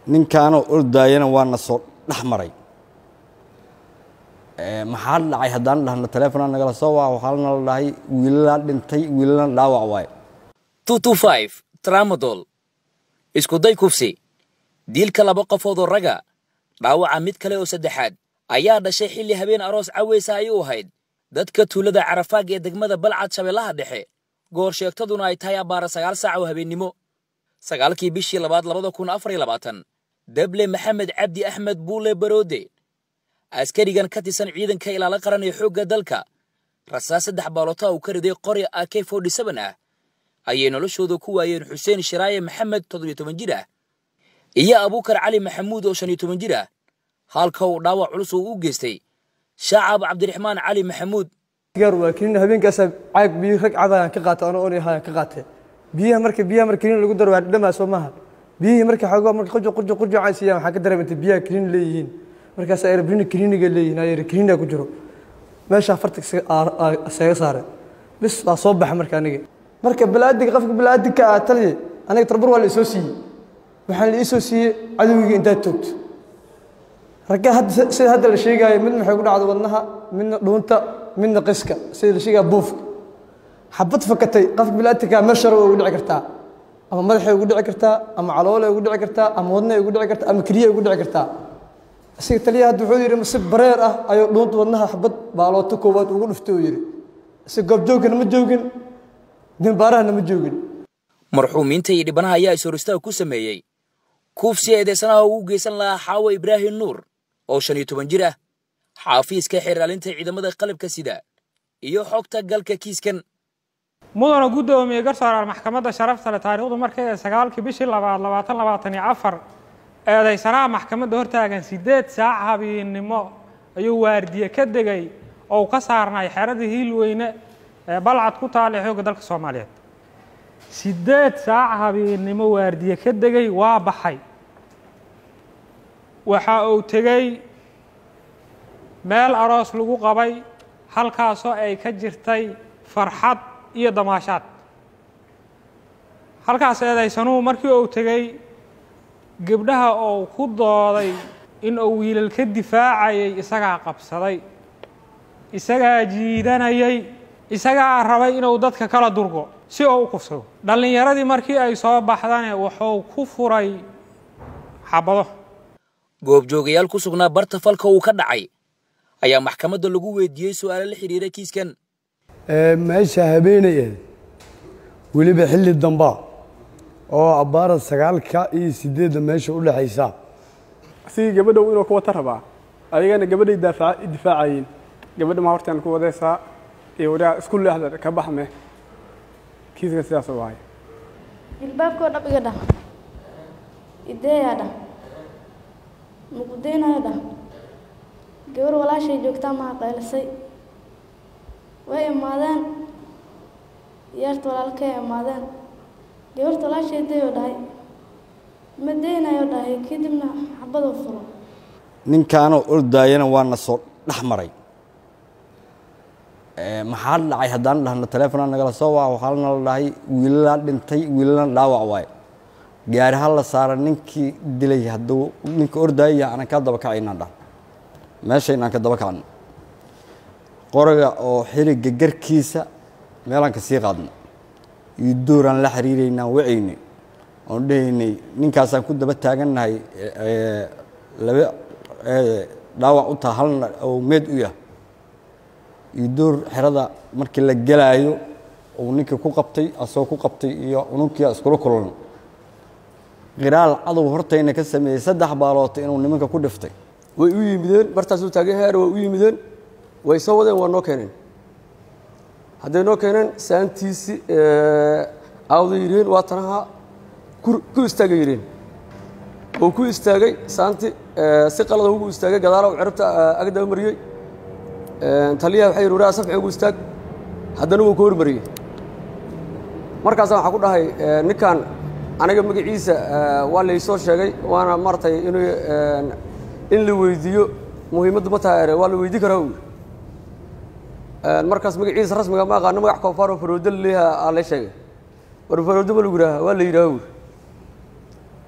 ninkaanoo ordaayana waana soo dhex maray maxaa dhacay haddaan dhahno taleefona nagala soo waa waxaa nala dhahay wiilalaa dhintay wiilalana dhaawac waaye tramadol iskuday kufsi diilka laba qofood oo raga dhaawaca mid kale oo saddexaad ayaa dhashay xilli habeen aroos caweysa ay u ahayd dadka tuulada carafaag ee degmada balcad shabeellaha dhexe goor sheegtaduna ay tahay abbaara sagaal saac oo habeennimo sagaalkii bishii labaad labada kun afar iyo labaatan dable maxamed cabdi axmed buule baroode askarigan ka tirsan ciidanka ilaala qaran ee xoogga dalka rasaas saddex baaloota uu ka riday qori ak ah ayay noloshooda ku waayeen xuseen shiraaye maxamed toddobiyo toban jir ah iyo abuukar cali maxamuud oo shan iyo toban jir ah halka uu dhaawac culus uu u geystay shaacab cabdiraxmaan cali maxamuud gaar waa kiniin habeenkaasa caag biyo rag cadaan ka qaata anoo oon ahaa ka qaatay biyaha marka biyaha marka kiniin lagu daro waa dhadhamaa soo maaha biyihii marka xoogaa marka qurjo qurjo qurjo aan siiyaan waxaa ka dareemantay biyaha kiniin leeyihiin markaas ay rabini kiniiniga leeyihiin ay kiniina ku jiro meesha farta isaga saare bis waa soo baxa marka aniga marka balaadiga qofka balaadiga ah taliye aniga tarbur waa la isoo siiyey waxaan la isoo siiyey cadowgiga intaad toogto ragga hadda sida hadda la sheegaayo midna waxay ku dhacdo wadnaha midna dhuunta midna qiska sida la sheegaya buufka xabad fakatay qofka balaadiga meel sharo ugu dhici kartaa ama madaxay ugu dhici kartaa ama caloole ugu dhici kartaa ama wadnahay ugu dhici kartaa ama keliya ugu dhici kartaa isaga taliya hadda wuxuu yidhi si bareer ah ayuu dhuunta wadnaha xabad baalooto koowaad ugu dhuftay uu yidhi si goobjoogana ma joogin dimbaarahana ma joogin marxuumiinta iyo dhibanaha ayaa ishoristaag ku sameeyey kuufsi eedeysanaha ugu geysan lahaa xaawo ibraahim nuur oo shan iyo toban jir ah xaafiiska xeeraalinta ciidamada qalabka sida iyo xogta galka kiiskan mudana guddoomiye garsooraal maxkamadda sharafta leh taariikhdu markay ee sagaalkii bishii labaad labaatan labaatan iyo afar eedeysanaha maxkamadda hortaagan siddeed saac habeennimo ayuu waardiye ka degay oo uu ka saarnay xeradii hiilweyne ee balcad ku taal ee xoogga dalka soomaaliyeed siddeed saac habeennimo waardiye ka degay waa baxay waxa uu tegey meel aroos lagu qabay halkaasoo ay ka jirtay farxad iyo damaashaad halkaas eedaysanuhu markii uu tegey gabdhaha uu ku dooday in uu wiilal ka difaacayay isagaa qabsaday isagaa jiidanayay isagaa rabay inuu dadka kala durgo si uu u kufsado dhallinyaradii markii ay soo baxdane wuxuu ku furay xabado goobjoogayaal ku sugnaa barta falka uu ka dhacay ayaa maxkamadda lagu weydiiyey su'aalo la xidhiira kiiskan meesha habeenay ahayd weliba xilli dambaa oo abbaara sagaalka iyo sideedda meesha u dhexaysa asigii gabadhow inuu ku wata rabaa ayagana gabadhay difaacayeen gabadha ma hortaan ku wadaysaa iyo wadaa isku leexda ka baxme kiiska sidaas u ahay ilbaabkoo dhab iga dhah ideeyaa dhah mugudeynayo dhah gabar walaashay joogtaa maha qaylisay way imaadeen yeerta walaalkay imaadeen gabarta walaashay dayoo dhahay ma deynayo dhahay kadibna xabaduu furo ninkaanoo ordaayana waana soo dhex maray maxaa dhacay haddaan dhahno taleefona nagala soo waa waxaa nala dhahay wiilalaa dhintay wiilalana dhaawac waaye gaari ha la saara ninkii dilay hadduu ninka ordaayaya aanan ka daba kacaynaan dhah meesha inaan ka daba kacno qoriga oo xiliga garkiisa meelaan ka sii qaadno iyo dooraan la xiriiraynaan wacaynay oon dhahaynay ninkaasaan ku daba taagannahay laba dhaawac u taha halna oo meed u yah iyo door xerada markii la gelaayo uu ninkii ku qabtay asagoo ku qabtay iyo ununkia iskula kulan qiraal cadow hortayna ka sameeyey saddex baaloota inuu nimanka ku dhiftay way u yimideen bartaasuu taagay heer way u yimideen way soo wadeen waa noo keeneen hadday noo keeneen saantiisi aawda yidheen waa tanaha ku istaagay yidheen oo ku istaagay saanti si qalada ugu istaagay gadaala u cirabta agdaba mariyey taliyaha waxay yidhi waraa safci ugu istaag haddana wuu ka hormariyey markaasa waxaa ku dhahay ninkan aniga magaciisa waa laysoo sheegay waana maaragtay inuu in la weydiiyo muhiimaddu ma tahay waa la weydii karaa uu markaas magaciisa rasmiga ma aqaano magac koofaaroo faroodo laleeyaha aa lay sheegay war faroodo ma lagu yidhaaha waa la yidhaha uu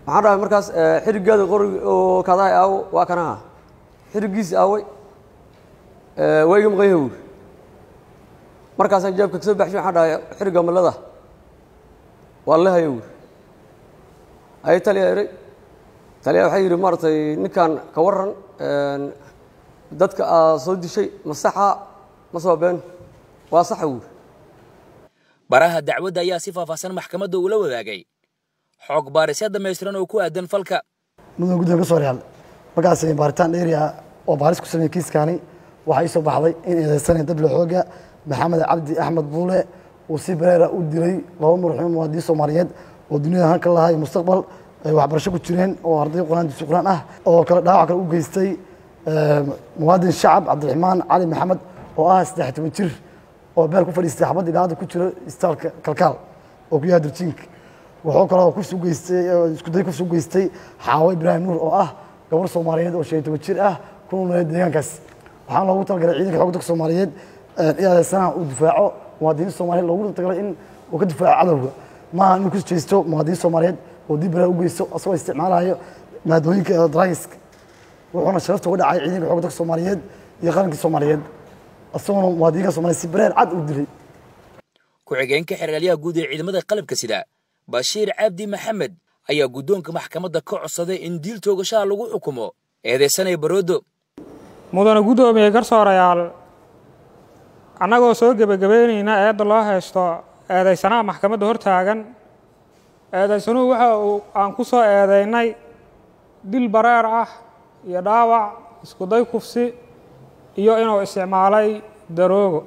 waxaan dhahay markaas xirigeeda qorig oo kadahay aawo waa kanaha xirigiisi aaway waa iga maqan yahay buuri markaasaan jaabka kasoo baxshay waxaan dhahay xiriga malada waa la haya buuri ayay taliya eray taliya waxay yidhi maaragtay ninkan ka warran dadka aad soo dishay ma saxa ma soo been waa saxa buuri baraha dacwadda ayaa si faahfaahsan maxkamadda ula wadaagay xoog baarisya dhammaystiran oo ku aadan falka mudan guddiga ka soo real markaas baaritaan dheeriya oo baaris ku sameeyey kiiskaani waxaa ii soo baxday in eedeysanaya dabla xooga maxamed cabdi axmed buule uu si bareera u dilay laba marxuum muwaadiniin soomaaliyeed oo duniyada halka lahaa iyo mustaqbal ay waxbarasho ku jireen oo arday quraan dugsi quraan ah oo kale dhaawac kale u geystay muwaadin shacab cabdiraxmaan cali maxamed oo ah saddex toban jir oo beel ku fadhiistay xabad ilaada ku jiro istaalka kalkaal oo ku yaha durjiinka wuxuu kaloo kufsi u geystay isku day kufsi u geystay xaawo ibraahim nuur oo ah gabar soomaaliyeed oo shan iyo toban jir ah ku noolneed deegaankaas waxaan loogu talagalay ciidanka xoogga dalka soomaaliyeed inadeysanaha uu difaaco muwaadiniin soomaaliyeed loogu talagalay in uu ka difaaco cadowga maaha inuu ku jeesto muwaadiniin soomaaliyeed oo dib bere u geysto asagoo isticmaalayo maadooyinka draiska wuxuuna sharafta uga dhacay ciidanka xoogga dalka soomaaliyeed iyo qarankii soomaaliyeed isagoona muwaadiniinka soomaliyeed si bareer cad u dilay ku-xigeenka xeraalyaha guud ee ciidamada qalabka sida bashiir cabdi maxamed ayaa guddoonka maxkamadda ka codsaday in diil toogashaha lagu xukumo eedeysanaya baroodo mudane guddoomiye garsoorayaal annagoo soo gebagabeynayna eedda loo haysto eedaysanaha maxkamadda hortaagan eedaysanuhu waxa uu aan ku soo eedaynay dil bareer ah iyo dhaawac iskuday kufsi iyo inuu isticmaalay daroogo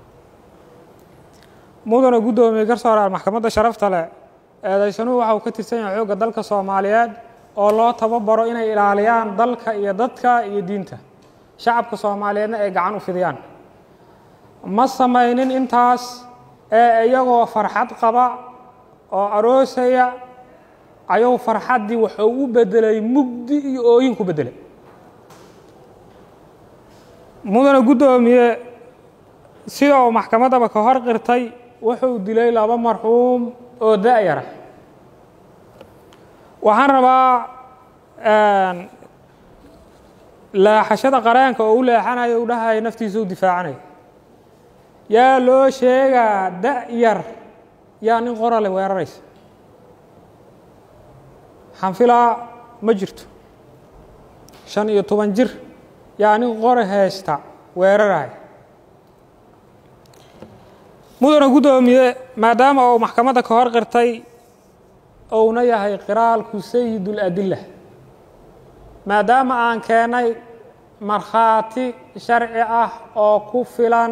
mudane guddoomiye garsoorayaal maxkamadda sharafta leh eedaysanuhu waxa uu ka tirsan yahay xoogga dalka soomaaliyeed oo loo tababaro inay ilaaliyaan dalka iyo dadka iyo diinta shacabka soomaaliyeedna ay gacan u fidiyaan ma samaynin intaas ee iyagoo farxad qaba oo aroosaya ayuu farxaddii wuxuu u beddelay mugdi iyo ooyin ku beddelay mudane guddoomiye sida uu maxkamaddaba ka hor qirtay wuxuu dilay laba marxuum oo da-yara waxaan rabaa leexashada qareenka oo u leexanayo u dhahaya naftiisa u difaacanayo yaa loo sheegaa da-yar yaa nin qorale weeraraysa xanfilaa ma jirto shan iyo toban jir yaa nin qore haysta weeraraya mudane guddoomiye maadaama uu maxkamadda ka hor qirtay ouna yahay qiraalku sayidul adilla maadaama aan keennay markhaati sharci ah oo ku filan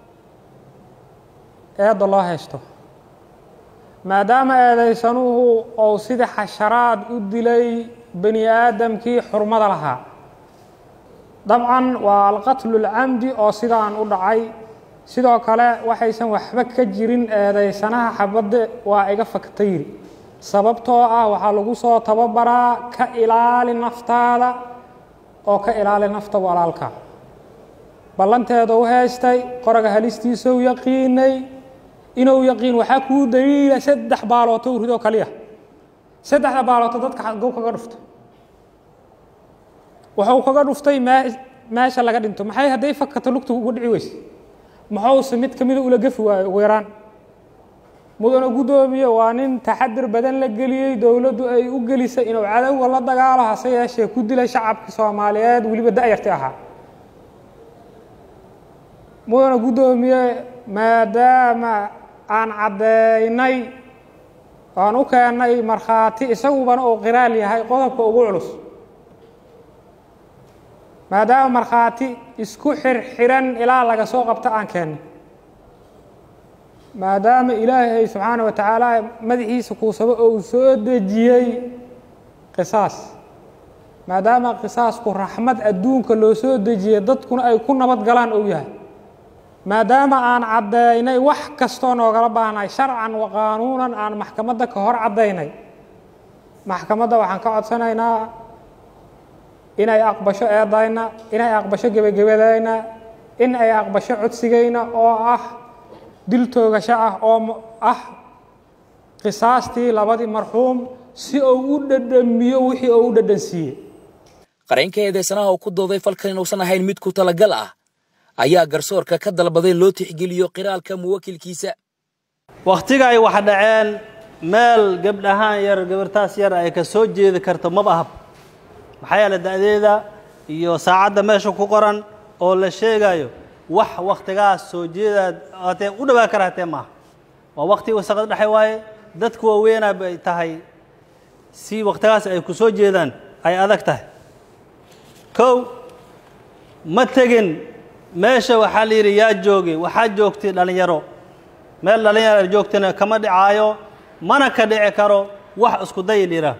eedda loo haysto maadaama eedaysanuhu ou sida xasharaad u dilay bani aadamkii xurmada lahaa dabcan waa alqatlu lcamdi oo sidaan u dhacay sidoo kale waxaysan waxba ka jirin eedaysanaha xabadde waa iga faktayri sababtoo ah waxaa lagu soo tababaraa ka ilaali naftaada oo ka ilaali nafta walaalka ballanteeda u haystay qoraga halistiisau yaqiinay inuu yaqiin waxaa kuu daliila saddex baalooto u ridoo kaliya saddexda baalooto dadka gow kaga dhufta wuxuu kaga dhuftay meesha laga dhinto maxay hadday fakato lugta uga dhici weyse muxuuse mid ka mida ula gefi waayo ugu yaraan mudane guddoomiye waa nin taxadir badan la geliyey dowladdu ay u gelisay inuu cadowga la dagaalo hase yeeshee ku dilay shacabka soomaaliyeed weliba da-yarti ahaa mudane guddoomiye maadaama aan caddeynay aan u keennay markhaati isagubana uu qiraal yahay qodobka ugu culus maadaama markhaati isku xirxiran ilaa laga soo qabto aan keennay maadaama ilaahay subxaana wa tacaala madaxiisa kuusaba oo uu soo dejiyey qisaas maadaama qisaasku raxmad adduunka loo soo dejiyey dadkuna ay ku nabad galaan ou yahay maadaama aan caddaynay wax kastoo noogala baahnay sharcan wa qaanuunan aan maxkamadda ka hor caddaynay maxkamadda waxaan ka codsanaynaa inay aqbasho eedayna inay aqbasho gebagabadayna in ay aqbasho codsigayna oo ah dil toogasho ah oo ah qisaastii labadii marxuum si uu u dhadhamiyo wixii uu u dhadhansiiyey qareenka eedeysanaha oo ku dooday falkan inuusan ahayn mid ku talagal ah ayaa garsoorka ka dalbaday loo tixgeliyo qiraalka muwakilkiisa wakhtiga ay wax dhaceen meel gabdhahaan yar gabartaas yar ay ka soo jeedi karto maba ahab maxaa yeele da'deeda iyo saacadda meesha ku qoran oo la sheegayo wax wakhtigaas soo jeedaad hatee u dhawaa kara hatee maaha waa wakhti wasaqad dhexe waaye dadku waaweynaa bay tahay si wakhtigaas ay ku soo jeedaan ay adag tahay kow ma tegin meesha waxaa la yidhi yaa joogay waxaa joogtay dhallinyaro meel dhallinyaro joogtana kama dhicaayo mana ka dhici karo wax isku day liraa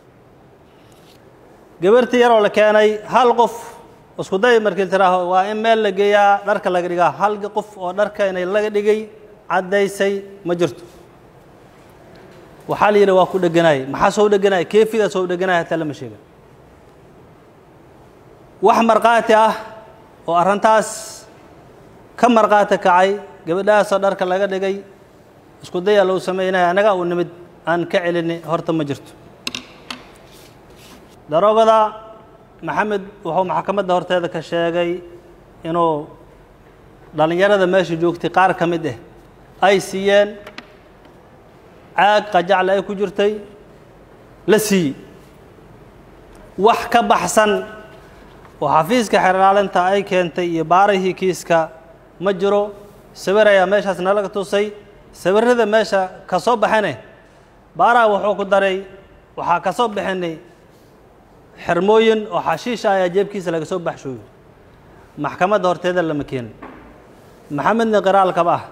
gabartii yaroo la keenay hal qof isku day markii tiraaho waa in meel la geeyaa dharka laga dhigaa hal qof oo dharka inay laga dhigay caddaysay ma jirto waxaa la yidhi waa ku dheganaay maxaa soo dheganaay keefida soo dheganaay hataa lama sheega wax markhaati ah oo arrintaas ka markhaati kacay gabadhahaasoo dharka laga dhigay isku dayaa lagu samaynaya annaga uu nimid aan ka celini horta ma jirto daroogada maxamed wuxuu maxkamadda horteeda ka sheegay inuu dhallinyarada meesha joogtay qaar ka mid ah ay siiyeen caag qajacle ay ku jirtay la siiyey wax ka baxsan oo xafiiska xerlaalinta ay keentay iyo baarihii kiiska ma jiro sawir ayaa meeshaas nalaga tusay sawirrada meesha ka soo baxane baaraha wuxuu ku daray waxaa ka soo bixinay xermooyin oo xashiisha ayaa jeebkiisa laga soo baxshooyo maxkamadda horteeda lama keenin maxamedna qiraalkaba ah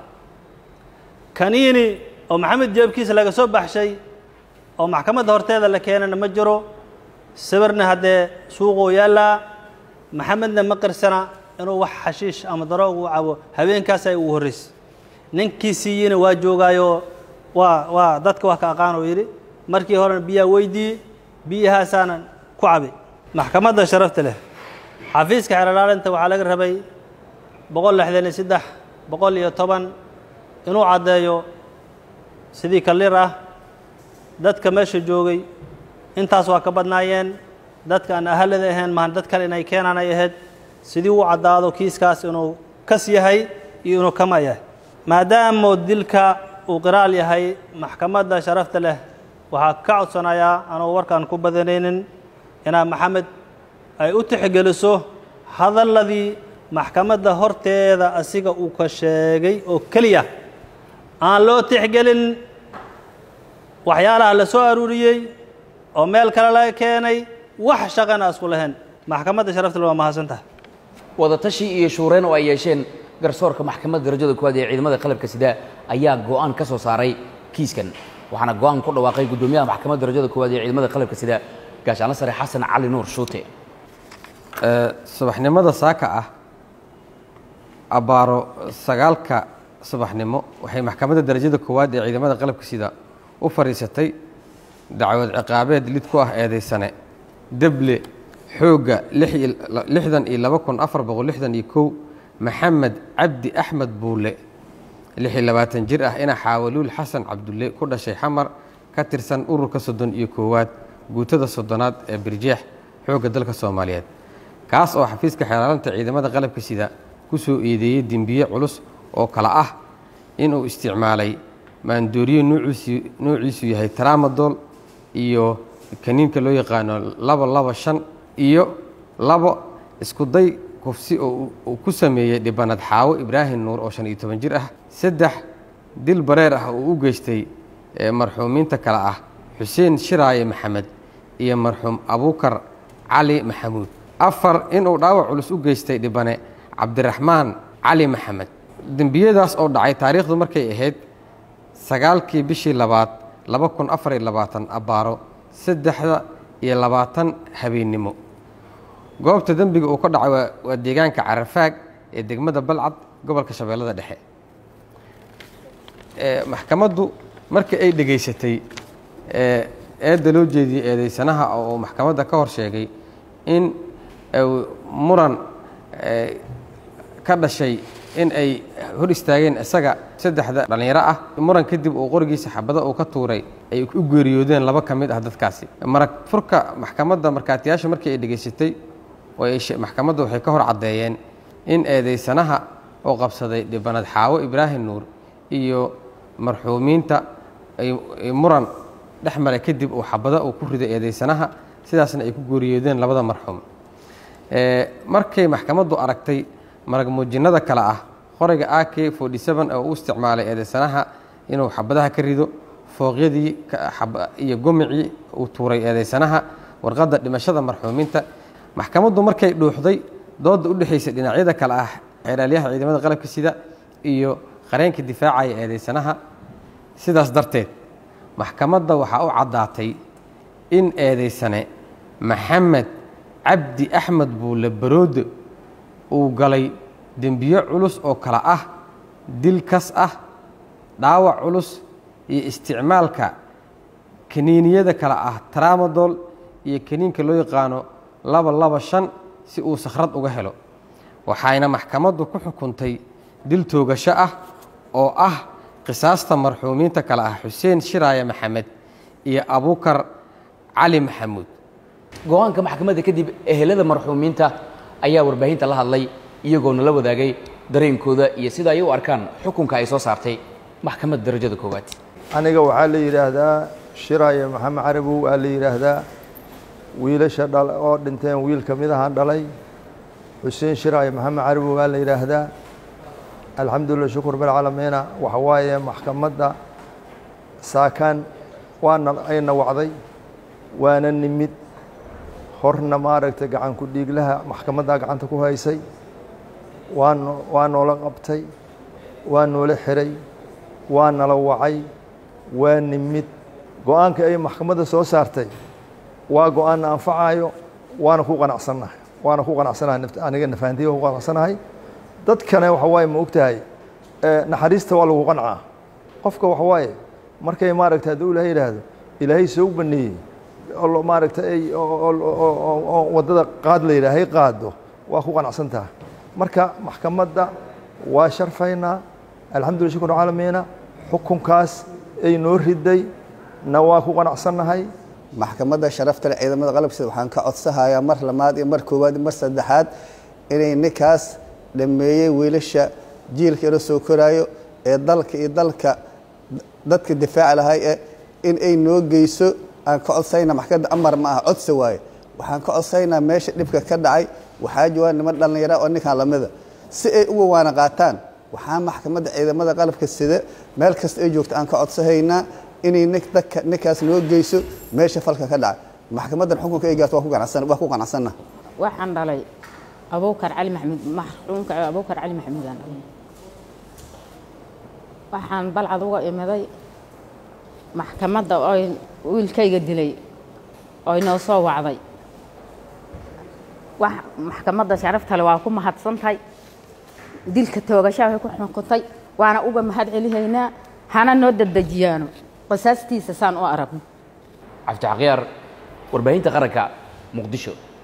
kaniini oo maxamed jeebkiisa laga soo baxshay oo maxkamadda horteeda la keenana ma jiro sawirna haddee suuquu yaallaa maxamedna ma qirsana inuu wax xashiish ama daroog u cabo habeenkaas ay ugu horraysay ninkii siiyeyna waa joogaayo waa waa dadka wax ka aqaan oo yidhi markii horena biyaa weydiiyey biyahaasaana ku cabay maxkamadda sharafta leh xafiiska xerolaalinta waxaa laga rabay boqol lixdan iyo saddex boqol iyo toban inuu caddeeyo sidii kalir ah dadka meesha joogay intaas waa ka badnaayeen dadka aan ahalada ahayn mahan dad kale inay keenaan ay ahayd sidii uu caddaado kiiskaas inuu kas yahay iyo inuu kama yahay maadaamu dilka uu qiraal yahay maxkamadda sharafta leh waxaa ka codsanayaa anugu warkaan ku badanaynin inaa maxamed ay u tixgeliso hadalladii maxkamadda horteeda asiga uu ka sheegay oo keliya aan loo tixgelin waxyaalaha la soo aruuriyey oo meel kale laga keenay wax shaqana isku lahayn maxkamadda sharafta leh waa mahadsantaha wadatashi iyo shuureen oo ay yeesheen garsoorka maxkamadda darajada koowaad ee ciidamada qalabka sida ayaa go'aan ka soo saaray kiiskan waxaana go'aan ku dhawaaqay guddoomiyaha maxkamadda darajada koowaad ee ciidamada qalabka sida gaashaanle sare xasan cali nuur shuute subaxnimada saaka ah abbaaro sagaalka subaxnimo waxay maxkamadda darajada koowaad ee ciidamada qalabka sida u fadhiisatay dacwad ciqaabeed lid ku ah eedaysane deble xoogga lixdan iyo laba kun afar boqol lixdan iyo kow maxamed cabdi axmed buule lix iyo labaatan jir ah ina xaawaluul xasan cabdulle ku dhashay xamar ka tirsan ururka soddon iyo koowaad guutada soddonaad ee birjeex xoogga dalka soomaaliyeed kaas oo xafiiska xeelaalanta ciidamada qalabka sida ku soo eedeeyey dembiye culus oo kale ah inuu isticmaalay maandooriye nuuciisu yahay tramadol iyo kaniinka loo yaqaano laba laba shan iyo labo iskuday kufsi oo uu ku sameeyey dhibanad xaawo ibraahim nuur oo shan iyo toban jir ah saddex dil bareer ah oo u geystay marxuumiinta kale ah xuseen shiraaye maxamed iyo marxuum abuukar cali maxamuud afar inuu dhaawac culus u geystay dhibane cabdiraxmaan cali maxamed dembiyadaas oo dhacay taariikhdu markay ahayd sagaalkii bishii labaad laba kun afar iyo labaatan abbaaro saddexda iyo labaatan habeennimo goobta dembiga uu ka dhacay waa deegaanka carafaag ee degmada balcad gobolka shabeellada dhexe maxkamaddu markii ay dhegaysatay eedda loo jeediyey eedaysanaha oo maxkamadda ka hor sheegay in muran ka dhashay in ay hor istaageen isaga saddexda dhallinyaro ah muran kadib uu qorigiisa xabado uu ka tuuray ay u geeriyoodeen laba ka mid ah dadkaasi marag furka maxkamadda markaatiyaasha markii ay dhegaysatay oo ay she- maxkamadda waxay ka hor caddeeyeen in eedeysanaha oo qabsaday dhibanad xaawo ibraahim nuur iyo marxuumiinta ay ay muran dhex maray kadib uu xabado uu ku riday eedeysanaha sidaasna ay ku geeriyoodeen labada marxuum Ee, markay maxkamaddu aragtay marag muujinnada kale ah qoriga ak oo u isticmaalay eedeysanaha inuu xabadaha ka rido fooqyadii ka- xab- iyo gomicii uu tuuray eedeysanaha warqadda dhimashada marxuumiinta maxkamaddu markay dhuuxday doodda u dhexaysa dhinacyada kale ah xeeraalyaha ciidamada qalabka sida iyo qareenka difaacaya eedeysanaha sidaas darteed maxkamadda waxaa u caddaatay in eedeysane maxamed cabdi axmed buule baroode uu galay dembiyo culus oo kale ah dil kas ah dhaawac culus iyo isticmaalka kaniiniyada kale ah tramadol iyo kaniinka loo yaqaano laba laba shan si uu sakhrad uga helo waxayna maxkamaddu ku xukuntay dil toogasho ah oo ah qisaasta marxuumiinta kale ah xuseen shiraaya maxamed iyo abukar cali maxamuud go-aanka maxkamadda kadib ehelada marxuumiinta ayaa warbaahinta la hadlay iyagoo nala wadaagay dareenkooda iyo sida ay u arkaan xukunka ay soo saartay maxkamadda darajada koowaad aniga waxaa la yidhaahdaa shiraaye maxamed carabow waa la yidhaahdaa wiilasha dhal oo dhinteen wiil ka mid ahaan dhalay xuseen shiraaye maxamed carabow waa la yidhaahdaa alxamdulilah shukur bilcaalamiina waxa waaye maxkamadda saakaan waana ayna wacday waana nimid horna maaragtay gacan ku dhiiglaha maxkamaddaa gacanta ku haysay waan waa noola qabtay waa noola xiray waa nala wacay waa nimid go-aanka ay maxkamadda soo saartay waa go-aanna anfacayo waana ku qanacsannahay waana ku qanacsanahay naft- aniga nafahantiya ku qanacsanahay dadkana waxa waaye ma ogtahay eh, naxariista waa lagu qancaa qofka waxa waaye markay maaragtay hadduu ilaahay yidhaahdo ilaahay soo baneeyey oo lo- maaragtay ay oo- oo- oo- oo- oo waddada qaad la yidhaahay qaado waa ku qanacsan tahay marka maxkamadda waa sharfaynaa alxamdulillah shukr caalamiina xukunkaas ay noo riday na waa ku qanacsannahay maxkamadda sharafta leh ciidamada qalabkiisa waxaan ka codsahayaa mar labaad iyo mar koowaad iyo mar saddexaad inay ninkaas dhameeyey wiilasha jiilka ila soo koraayo ee dalka iyo dalka dadka difaaci lahay ee in ay noo geyso aan ka codsayna maxkamadda amar ma aha codsi waaye waxaan ka codsaynaa meesha dhibka ka dhacay waxaa jooga niman dhallinyara oo ninkan lamida si ay uga waana qaataan waxaa maxkamadda ciidamada qalabka sida meel kasta ay joogto aan ka codsahaynaa inay nin- dadka ninkaas noo geyso meesha falka ka dhacay maxkamaddan xukunka ay gaarto waa ku ganacsan waa ku qanacsanna waxaan dhalay abuukar cali maxamuud maxruumka abuukar cali maxamuudaan dhalay waxaan balcad uga imiday maxkamadda oy wiilkayga dilay oy noo soo wacday wax maxkamadda sharaftale waa ku mahadsantahay dilka toogashaa way ku xukuntay waana uga mahad celihaynaa hana noo dedejiyaano qisaastiisa saan u aragno cabdi xaqyaar warbaahinta qaranka muqdisho